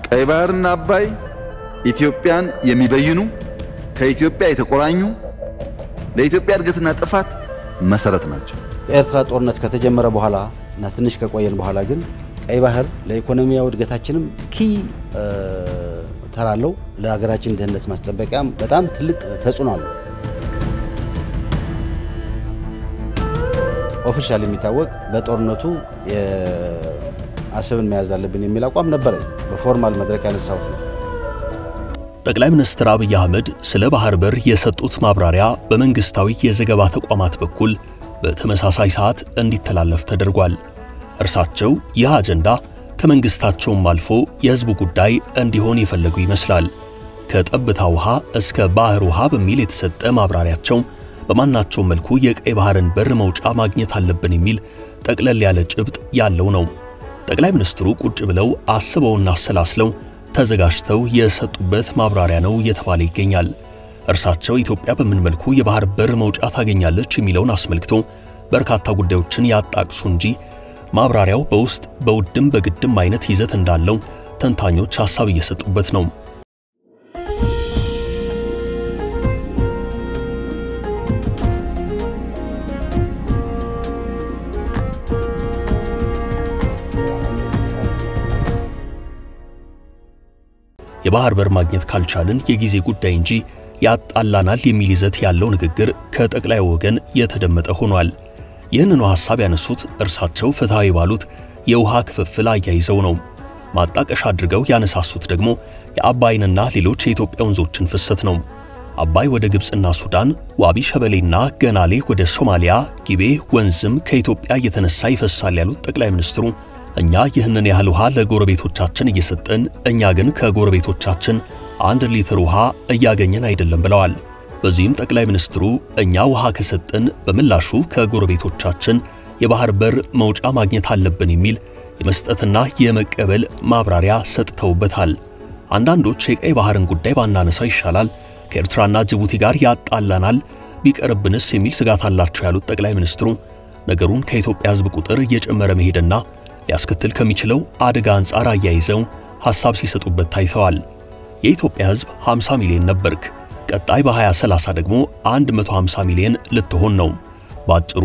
ቀይ ባህርና አባይ ኢትዮጵያን የሚበይኑ ከኢትዮጵያ የተቆራኙ ለኢትዮጵያ እድገትና ጥፋት መሰረት ናቸው። የኤርትራ ጦርነት ከተጀመረ በኋላ እና ትንሽ ከቆየን በኋላ ግን ቀይ ባህር ለኢኮኖሚያዊ እድገታችንም ኪ ተራለው ለሀገራችን ደህንነት ማስጠበቂያም በጣም ትልቅ ተጽዕኖ አለው። ኦፊሻል የሚታወቅ በጦርነቱ አሰብን መያዝ አለብን የሚል አቋም ነበረኝ። በፎርማል መድረክ ያነሳሁት ነው። ጠቅላይ ሚኒስትር አብይ አህመድ ስለ ባህር በር የሰጡት ማብራሪያ በመንግስታዊ የዘገባ ተቋማት በኩል በተመሳሳይ ሰዓት እንዲተላለፍ ተደርጓል። እርሳቸው ይህ አጀንዳ ከመንግስታቸውም አልፎ የህዝቡ ጉዳይ እንዲሆን የፈለጉ ይመስላል። ከጠብታ ውሃ እስከ ባህር ውሃ በሚል የተሰጠ ማብራሪያቸው በማናቸውም መልኩ የቀይ ባህርን በር መውጫ ማግኘት አለብን የሚል ጠቅለል ያለ ጭብጥ ያለው ነው። ጠቅላይ ሚኒስትሩ ቁጭ ብለው አስበውና አሰላስለው ተዘጋጅተው የሰጡበት ማብራሪያ ነው እየተባለ ይገኛል። እርሳቸው ኢትዮጵያ በምን መልኩ የባህር በር መውጫ ታገኛለች የሚለውን አስመልክቶ በርካታ ጉዳዮችን ያጣቅሱ እንጂ ማብራሪያው በውስጥ በውድም በግድም አይነት ይዘት እንዳለው ተንታኞች ሐሳብ እየሰጡበት ነው። የባህር በር ማግኘት ካልቻልን የጊዜ ጉዳይ እንጂ ያጣላናል የሚል ይዘት ያለው ንግግር ከጠቅላይ ወገን የተደመጠ ሆኗል። ይህንኑ ሐሳብ ያነሱት እርሳቸው ፍትሐዊ ባሉት የውሃ ክፍፍል አያይዘው ነው። ማጣቀሻ አድርገው ያነሳሱት ደግሞ የአባይንና ሌሎች የኢትዮጵያ ወንዞችን ፍሰት ነው። አባይ ወደ ግብፅና ሱዳን፣ ዋቢ ሸበሌና ገናሌ ወደ ሶማሊያ፣ ጊቤ ወንዝም ከኢትዮጵያ እየተነሳ ይፈሳል ያሉት ጠቅላይ ሚኒስትሩ እኛ ይህንን ያህል ውሃ ለጎረቤቶቻችን እየሰጠን እኛ ግን ከጎረቤቶቻችን አንድ ሊትር ውሃ እያገኘን አይደለም ብለዋል። በዚህም ጠቅላይ ሚኒስትሩ እኛ ውሃ ከሰጠን በምላሹ ከጎረቤቶቻችን የባህር በር መውጫ ማግኘት አለብን የሚል የመስጠትና የመቀበል ማብራሪያ ሰጥተውበታል። አንዳንዶች የቀይ ባህርን ጉዳይ ባናነሳ ይሻላል፣ ከኤርትራና ጅቡቲ ጋር ያጣላናል፣ ቢቀርብንስ የሚል ስጋት አላቸው ያሉት ጠቅላይ ሚኒስትሩ ነገሩን ከኢትዮጵያ ሕዝብ ቁጥር እየጨመረ መሄድና ሊያስከትል ከሚችለው አደጋ አንጻር አያይዘው ሐሳብ ሲሰጡበት ታይተዋል። የኢትዮጵያ ሕዝብ 50 ሚሊዮን ነበርክ፣ ቀጣይ በ2030 ደግሞ 150 ሚሊዮን ልትሆን ነው። ባጭሩ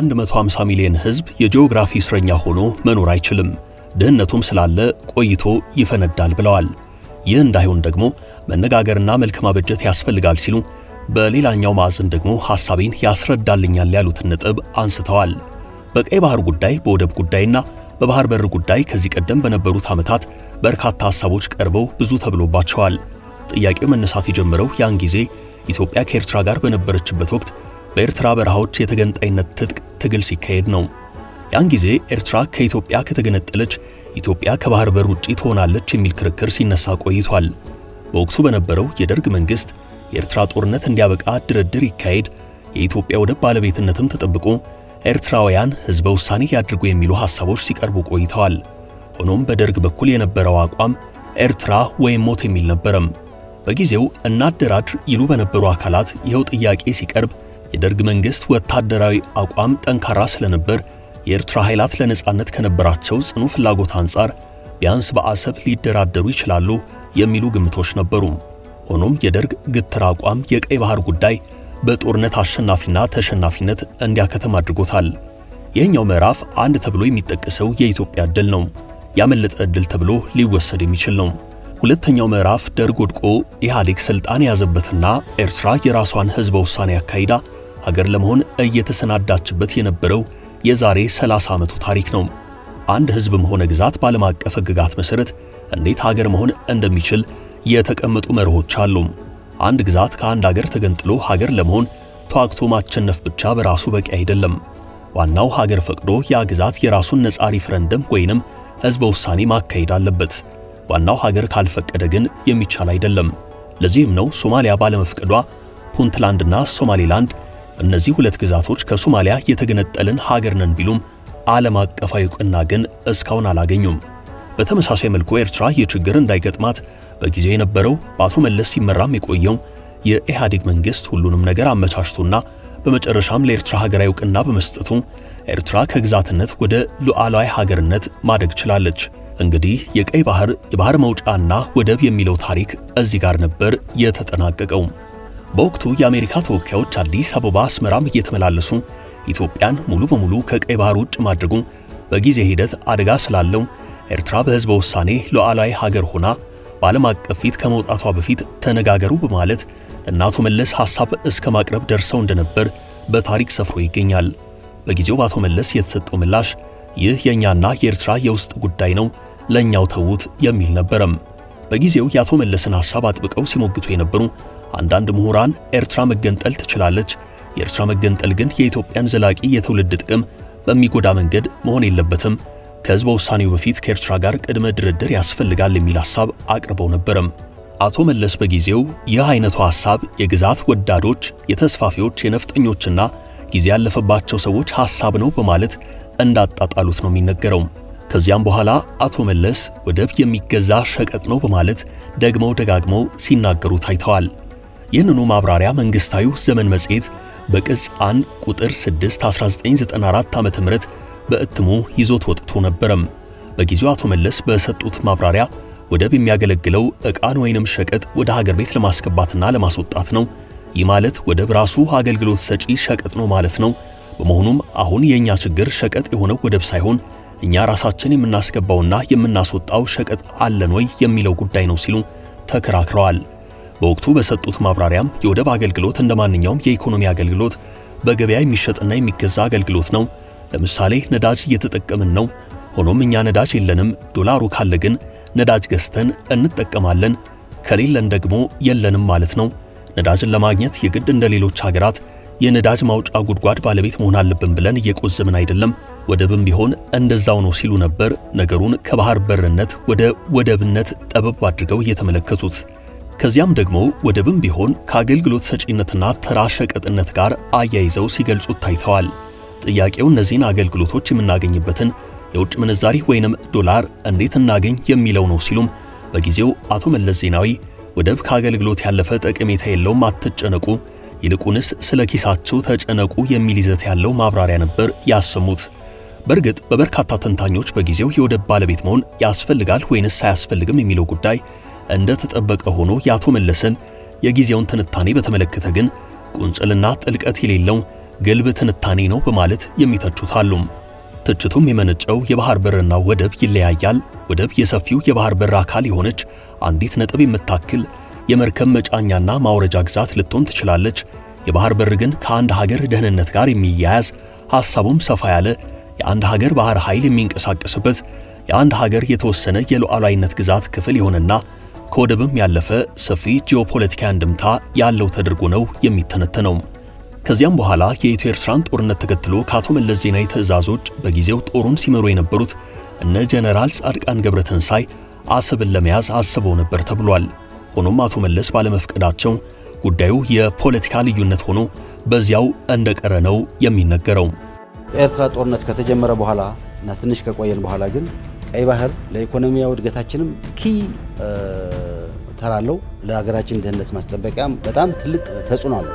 150 ሚሊዮን ሕዝብ የጂኦግራፊ እስረኛ ሆኖ መኖር አይችልም፣ ድህነቱም ስላለ ቆይቶ ይፈነዳል ብለዋል። ይህ እንዳይሆን ደግሞ መነጋገርና መልክ ማበጀት ያስፈልጋል ሲሉ በሌላኛው ማዕዘን ደግሞ ሐሳቤን ያስረዳልኛል ያሉትን ነጥብ አንስተዋል። በቀይ ባህር ጉዳይ፣ በወደብ ጉዳይና በባህር በር ጉዳይ ከዚህ ቀደም በነበሩት ዓመታት በርካታ ሐሳቦች ቀርበው ብዙ ተብሎባቸዋል። ጥያቄው መነሳት የጀመረው ያን ጊዜ ኢትዮጵያ ከኤርትራ ጋር በነበረችበት ወቅት በኤርትራ በረሃዎች የተገንጣይነት ትጥቅ ትግል ሲካሄድ ነው። ያን ጊዜ ኤርትራ ከኢትዮጵያ ከተገነጠለች ኢትዮጵያ ከባህር በር ውጪ ትሆናለች የሚል ክርክር ሲነሳ ቆይቷል። በወቅቱ በነበረው የደርግ መንግሥት የኤርትራ ጦርነት እንዲያበቃ ድርድር ይካሄድ፣ የኢትዮጵያ ወደብ ባለቤትነትም ተጠብቆ ኤርትራውያን ሕዝበ ውሳኔ ያድርጉ የሚሉ ሐሳቦች ሲቀርቡ ቆይተዋል። ሆኖም በደርግ በኩል የነበረው አቋም ኤርትራ ወይም ሞት የሚል ነበረም። በጊዜው እናደራድር ይሉ በነበሩ አካላት ይኸው ጥያቄ ሲቀርብ የደርግ መንግሥት ወታደራዊ አቋም ጠንካራ ስለነበር የኤርትራ ኃይላት ለነጻነት ከነበራቸው ጽኑ ፍላጎት አንጻር ቢያንስ በአሰብ ሊደራደሩ ይችላሉ የሚሉ ግምቶች ነበሩ። ሆኖም የደርግ ግትር አቋም የቀይ ባህር ጉዳይ በጦርነት አሸናፊና ተሸናፊነት እንዲያከተም አድርጎታል። ይህኛው ምዕራፍ አንድ ተብሎ የሚጠቀሰው የኢትዮጵያ ዕድል ነው። ያመለጠ ዕድል ተብሎ ሊወሰድ የሚችል ነው። ሁለተኛው ምዕራፍ ደርግ ወድቆ ኢህአዴግ ስልጣን የያዘበትና ኤርትራ የራሷን ሕዝበ ውሳኔ አካሂዳ ሀገር ለመሆን እየተሰናዳችበት የነበረው የዛሬ 30 ዓመቱ ታሪክ ነው። አንድ ሕዝብም ሆነ ግዛት በዓለም አቀፍ ሕግጋት መሠረት እንዴት ሀገር መሆን እንደሚችል የተቀመጡ መርሆች አሉ። አንድ ግዛት ከአንድ ሀገር ተገንጥሎ ሀገር ለመሆን ተዋግቶ ማቸነፍ ብቻ በራሱ በቂ አይደለም። ዋናው ሀገር ፈቅዶ ያ ግዛት የራሱን ነጻ ሪፍረንደም ወይንም ሕዝበ ውሳኔ ማካሄድ አለበት። ዋናው ሀገር ካልፈቀደ ግን የሚቻል አይደለም። ለዚህም ነው ሶማሊያ ባለመፍቀዷ ፑንትላንድና ሶማሌላንድ እነዚህ ሁለት ግዛቶች ከሶማሊያ የተገነጠልን ሀገር ነን ቢሉም ዓለም አቀፋዊ ዕውቅና ግን እስካሁን አላገኙም። በተመሳሳይ መልኩ ኤርትራ ይህ ችግር እንዳይገጥማት በጊዜው የነበረው በአቶ መለስ ሲመራም የቆየው የኢህአዴግ መንግሥት ሁሉንም ነገር አመቻችቶና በመጨረሻም ለኤርትራ ሀገራዊ ዕውቅና በመስጠቱ ኤርትራ ከግዛትነት ወደ ሉዓላዊ ሀገርነት ማደግ ችላለች። እንግዲህ የቀይ ባህር የባህር መውጫና ወደብ የሚለው ታሪክ እዚህ ጋር ነበር የተጠናቀቀው። በወቅቱ የአሜሪካ ተወካዮች አዲስ አበባ፣ አስመራም እየተመላለሱ ኢትዮጵያን ሙሉ በሙሉ ከቀይ ባህር ውጭ ማድረጉ በጊዜ ሂደት አደጋ ስላለው ኤርትራ በሕዝበ ውሳኔ ሉዓላዊ ሀገር ሆና በዓለም አቀፍ ፊት ከመውጣቷ በፊት ተነጋገሩ በማለት ለእነ አቶ መለስ ሐሳብ እስከ ማቅረብ ደርሰው እንደነበር በታሪክ ሰፍሮ ይገኛል። በጊዜው በአቶ መለስ የተሰጠው ምላሽ ይህ የእኛና የኤርትራ የውስጥ ጉዳይ ነው፣ ለእኛው ተዉት የሚል ነበረም። በጊዜው የአቶ መለስን ሐሳብ አጥብቀው ሲሞግቱ የነበሩ አንዳንድ ምሁራን ኤርትራ መገንጠል ትችላለች፣ የኤርትራ መገንጠል ግን የኢትዮጵያን ዘላቂ የትውልድ ጥቅም በሚጎዳ መንገድ መሆን የለበትም፣ ከሕዝበ ውሳኔው በፊት ከኤርትራ ጋር ቅድመ ድርድር ያስፈልጋል የሚል ሐሳብ አቅርበው ነበረም። አቶ መለስ በጊዜው ይህ አይነቱ ሐሳብ የግዛት ወዳዶች፣ የተስፋፊዎች፣ የነፍጠኞችና ጊዜ ያለፈባቸው ሰዎች ሐሳብ ነው በማለት እንዳጣጣሉት ነው የሚነገረው። ከዚያም በኋላ አቶ መለስ ወደብ የሚገዛ ሸቀጥ ነው በማለት ደግመው ደጋግመው ሲናገሩ ታይተዋል። ይህንኑ ማብራሪያ መንግሥታዊው ዘመን መጽሔት በቅጽ 1 ቁጥር 6 1994 ዓ.ም በእትሙ ይዞት ወጥቶ ነበረም። በጊዜው አቶ መለስ በሰጡት ማብራሪያ ወደብ የሚያገለግለው ዕቃን ወይንም ሸቀጥ ወደ ሀገር ቤት ለማስገባትና ለማስወጣት ነው። ይህ ማለት ወደብ ራሱ አገልግሎት ሰጪ ሸቀጥ ነው ማለት ነው። በመሆኑም አሁን የእኛ ችግር ሸቀጥ የሆነው ወደብ ሳይሆን እኛ ራሳችን የምናስገባውና የምናስወጣው ሸቀጥ አለን ወይ የሚለው ጉዳይ ነው ሲሉ ተከራክረዋል። በወቅቱ በሰጡት ማብራሪያም የወደብ አገልግሎት እንደ ማንኛውም የኢኮኖሚ አገልግሎት በገበያ የሚሸጥና የሚገዛ አገልግሎት ነው። ለምሳሌ ነዳጅ እየተጠቀምን ነው። ሆኖም እኛ ነዳጅ የለንም። ዶላሩ ካለ ግን ነዳጅ ገዝተን እንጠቀማለን፣ ከሌለን ደግሞ የለንም ማለት ነው። ነዳጅን ለማግኘት የግድ እንደ ሌሎች ሀገራት የነዳጅ ማውጫ ጉድጓድ ባለቤት መሆን አለብን ብለን እየቆዘምን አይደለም። ወደብም ቢሆን እንደዛው ነው ሲሉ ነበር ነገሩን ከባህር በርነት ወደ ወደብነት ጠበብ አድርገው እየተመለከቱት። ከዚያም ደግሞ ወደብም ቢሆን ከአገልግሎት ሰጪነትና ተራ ሸቀጥነት ጋር አያይዘው ሲገልጹት ታይተዋል። ጥያቄው እነዚህን አገልግሎቶች የምናገኝበትን የውጭ ምንዛሪ ወይንም ዶላር እንዴት እናገኝ የሚለው ነው ሲሉም በጊዜው አቶ መለስ ዜናዊ ወደብ ከአገልግሎት ያለፈ ጠቀሜታ የለውም፣ አትጨነቁ፣ ይልቁንስ ስለ ኪሳቸው ተጨነቁ የሚል ይዘት ያለው ማብራሪያ ነበር ያሰሙት። በእርግጥ በበርካታ ተንታኞች በጊዜው የወደብ ባለቤት መሆን ያስፈልጋል ወይንስ አያስፈልግም የሚለው ጉዳይ እንደ ተጠበቀ ሆኖ የአቶ መለስን የጊዜውን ትንታኔ በተመለከተ ግን ቁንጽልና ጥልቀት የሌለው ግልብ ትንታኔ ነው በማለት የሚተቹት አሉ። ትችቱም የመነጨው የባህር በርና ወደብ ይለያያል። ወደብ የሰፊው የባህር በር አካል የሆነች አንዲት ነጥብ የምታክል የመርከብ መጫኛና ማውረጃ ግዛት ልትሆን ትችላለች። የባህር በር ግን ከአንድ ሀገር ደህንነት ጋር የሚያያዝ ሐሳቡም ሰፋ ያለ የአንድ ሀገር ባህር ኃይል የሚንቀሳቀስበት የአንድ ሀገር የተወሰነ የሉዓላዊነት ግዛት ክፍል የሆነና ከወደብም ያለፈ ሰፊ ጂኦፖለቲካዊ አንድምታ ያለው ተደርጎ ነው የሚተነተነው። ከዚያም በኋላ የኢትዮ ኤርትራን ጦርነት ተከትሎ ከአቶ መለስ ዜናዊ ትዕዛዞች በጊዜው ጦሩን ሲመሩ የነበሩት እነ ጀነራል ጻድቃን ገብረትንሳይ አሰብን ለመያዝ አስበው ነበር ተብሏል። ሆኖም አቶ መለስ ባለመፍቀዳቸው ጉዳዩ የፖለቲካ ልዩነት ሆኖ በዚያው እንደቀረ ነው የሚነገረው። የኤርትራ ጦርነት ከተጀመረ በኋላ እና ትንሽ ከቆየን በኋላ ግን ቀይ ባህር ለኢኮኖሚያዊ እድገታችንም ኪ ተራለው ለሀገራችን ደህንነት ማስጠበቂያም በጣም ትልቅ ተጽዕኖ አለው።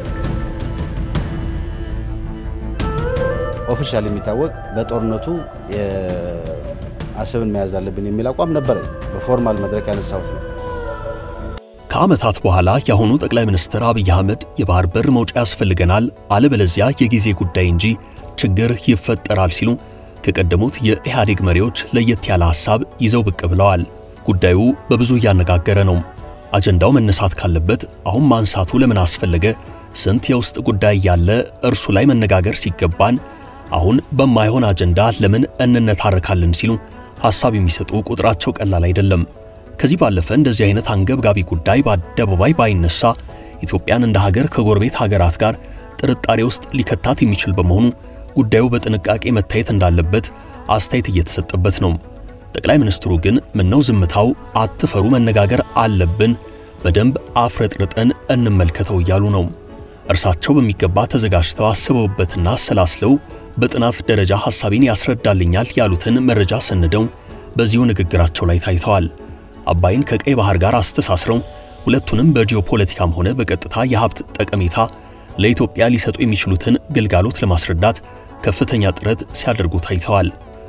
ኦፊሻል የሚታወቅ በጦርነቱ አሰብን መያዝ አለብን የሚል አቋም ነበረ። በፎርማል መድረክ ያነሳሁት ነው። ከዓመታት በኋላ የአሁኑ ጠቅላይ ሚኒስትር አብይ አህመድ የባህር በር መውጫ ያስፈልገናል፣ አለበለዚያ የጊዜ ጉዳይ እንጂ ችግር ይፈጠራል ሲሉ ከቀደሙት የኢህአዴግ መሪዎች ለየት ያለ ሐሳብ ይዘው ብቅ ብለዋል። ጉዳዩ በብዙ እያነጋገረ ነው። አጀንዳው መነሳት ካለበት አሁን ማንሳቱ ለምን አስፈለገ? ስንት የውስጥ ጉዳይ ያለ እርሱ ላይ መነጋገር ሲገባን አሁን በማይሆን አጀንዳ ለምን እንነታረካለን ሲሉ ሐሳብ የሚሰጡ ቁጥራቸው ቀላል አይደለም። ከዚህ ባለፈ እንደዚህ አይነት አንገብጋቢ ጉዳይ በአደባባይ ባይነሳ ኢትዮጵያን እንደ ሀገር ከጎረቤት ሀገራት ጋር ጥርጣሬ ውስጥ ሊከታት የሚችል በመሆኑ ጉዳዩ በጥንቃቄ መታየት እንዳለበት አስተያየት እየተሰጠበት ነው። ጠቅላይ ሚኒስትሩ ግን ምነው ዝምታው፣ አትፈሩ፣ መነጋገር አለብን፣ በደንብ አፍረጥርጠን እንመልከተው እያሉ ነው። እርሳቸው በሚገባ ተዘጋጅተው አስበውበትና አሰላስለው በጥናት ደረጃ ሐሳቤን ያስረዳልኛል ያሉትን መረጃ ሰንደው በዚሁ ንግግራቸው ላይ ታይተዋል። አባይን ከቀይ ባህር ጋር አስተሳስረው ሁለቱንም በጂኦፖለቲካም ሆነ በቀጥታ የሀብት ጠቀሜታ ለኢትዮጵያ ሊሰጡ የሚችሉትን ግልጋሎት ለማስረዳት ከፍተኛ ጥረት ሲያደርጉ ታይተዋል።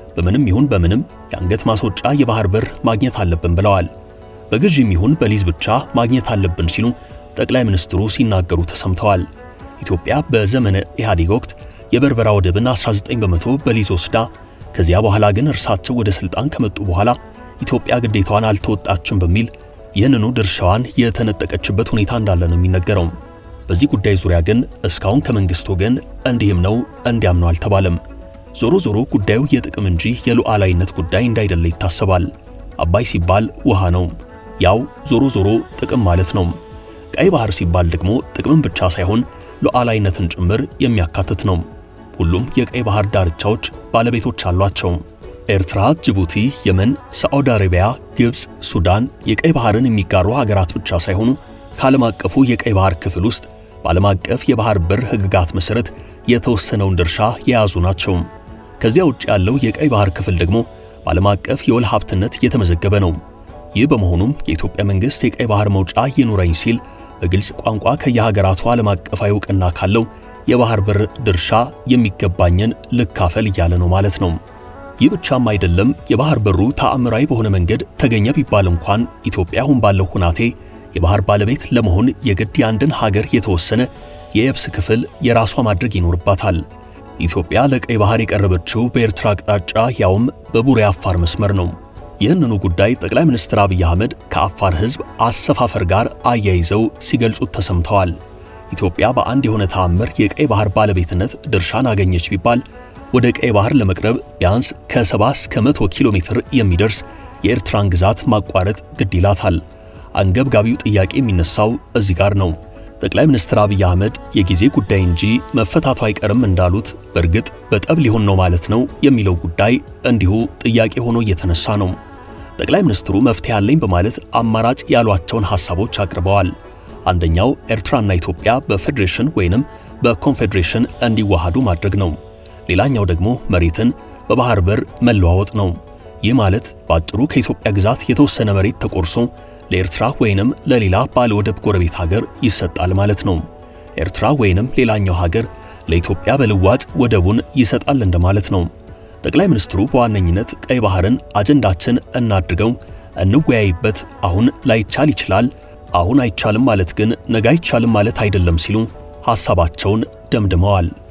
በምንም ይሁን በምንም የአንገት ማስወጫ የባህር በር ማግኘት አለብን ብለዋል። በግዥም ይሁን በሊዝ ብቻ ማግኘት አለብን ሲሉ ጠቅላይ ሚኒስትሩ ሲናገሩ ተሰምተዋል። ኢትዮጵያ በዘመነ ኢህአዴግ ወቅት የበርበራ ወደብን 19 በመቶ በሊዝ ወስዳ ከዚያ በኋላ ግን እርሳቸው ወደ ስልጣን ከመጡ በኋላ ኢትዮጵያ ግዴታዋን አልተወጣችም በሚል ይህንኑ ድርሻዋን የተነጠቀችበት ሁኔታ እንዳለ ነው የሚነገረው። በዚህ ጉዳይ ዙሪያ ግን እስካሁን ከመንግስት ወገን እንዲህም ነው እንዲያም ነው አልተባለም። ዞሮ ዞሮ ጉዳዩ የጥቅም እንጂ የሉዓላዊነት ጉዳይ እንዳይደለ ይታሰባል። አባይ ሲባል ውሃ ነው፣ ያው ዞሮ ዞሮ ጥቅም ማለት ነው። ቀይ ባህር ሲባል ደግሞ ጥቅምን ብቻ ሳይሆን ሉዓላዊነትን ጭምር የሚያካትት ነው። ሁሉም የቀይ ባህር ዳርቻዎች ባለቤቶች አሏቸው። ኤርትራ፣ ጅቡቲ፣ የመን፣ ሳዑዲ አረቢያ፣ ግብፅ፣ ሱዳን የቀይ ባህርን የሚጋሩ ሀገራት ብቻ ሳይሆኑ ከዓለም አቀፉ የቀይ ባህር ክፍል ውስጥ በዓለም አቀፍ የባህር በር ሕግጋት መሠረት የተወሰነውን ድርሻ የያዙ ናቸው። ከዚያ ውጭ ያለው የቀይ ባህር ክፍል ደግሞ በዓለም አቀፍ የወል ሀብትነት የተመዘገበ ነው። ይህ በመሆኑም የኢትዮጵያ መንግሥት የቀይ ባህር መውጫ ይኑረኝ ሲል በግልጽ ቋንቋ ከየሀገራቱ ዓለም አቀፋዊ እውቅና ካለው የባህር በር ድርሻ የሚገባኝን ልካፈል እያለ ነው ማለት ነው። ይህ ብቻም አይደለም። የባህር በሩ ተአምራዊ በሆነ መንገድ ተገኘ ቢባል እንኳን ኢትዮጵያ አሁን ባለው ሁናቴ የባህር ባለቤት ለመሆን የግድ የአንድን ሀገር የተወሰነ የየብስ ክፍል የራሷ ማድረግ ይኖርባታል። ኢትዮጵያ ለቀይ ባህር የቀረበችው በኤርትራ አቅጣጫ ያውም በቡሬ አፋር መስመር ነው። ይህንኑ ጉዳይ ጠቅላይ ሚኒስትር አብይ አህመድ ከአፋር ሕዝብ አሰፋፈር ጋር አያይዘው ሲገልጹት ተሰምተዋል። ኢትዮጵያ በአንድ የሆነ ተአምር የቀይ ባህር ባለቤትነት ድርሻን አገኘች ቢባል ወደ ቀይ ባህር ለመቅረብ ቢያንስ ከ70 እስከ 100 ኪሎ ሜትር የሚደርስ የኤርትራን ግዛት ማቋረጥ ግድ ይላታል። አንገብጋቢው ጥያቄ የሚነሳው እዚህ ጋር ነው። ጠቅላይ ሚኒስትር አብይ አህመድ የጊዜ ጉዳይ እንጂ መፈታቱ አይቀርም እንዳሉት በእርግጥ በጠብ ሊሆን ነው ማለት ነው የሚለው ጉዳይ እንዲሁ ጥያቄ ሆኖ እየተነሳ ነው። ጠቅላይ ሚኒስትሩ መፍትሄ አለኝ በማለት አማራጭ ያሏቸውን ሐሳቦች አቅርበዋል። አንደኛው ኤርትራና ኢትዮጵያ በፌዴሬሽን ወይንም በኮንፌዴሬሽን እንዲዋሃዱ ማድረግ ነው። ሌላኛው ደግሞ መሬትን በባህር በር መለዋወጥ ነው። ይህ ማለት በአጭሩ ከኢትዮጵያ ግዛት የተወሰነ መሬት ተቆርሶ ለኤርትራ ወይንም ለሌላ ባለ ወደብ ጎረቤት ሀገር ይሰጣል ማለት ነው። ኤርትራ ወይንም ሌላኛው ሀገር ለኢትዮጵያ በልዋጭ ወደቡን ይሰጣል እንደማለት ነው። ጠቅላይ ሚኒስትሩ በዋነኝነት ቀይ ባህርን አጀንዳችን እናድርገው፣ እንወያይበት፣ አሁን ላይቻል ይችላል፣ አሁን አይቻልም ማለት ግን ነገ አይቻልም ማለት አይደለም ሲሉ ሐሳባቸውን ደምድመዋል።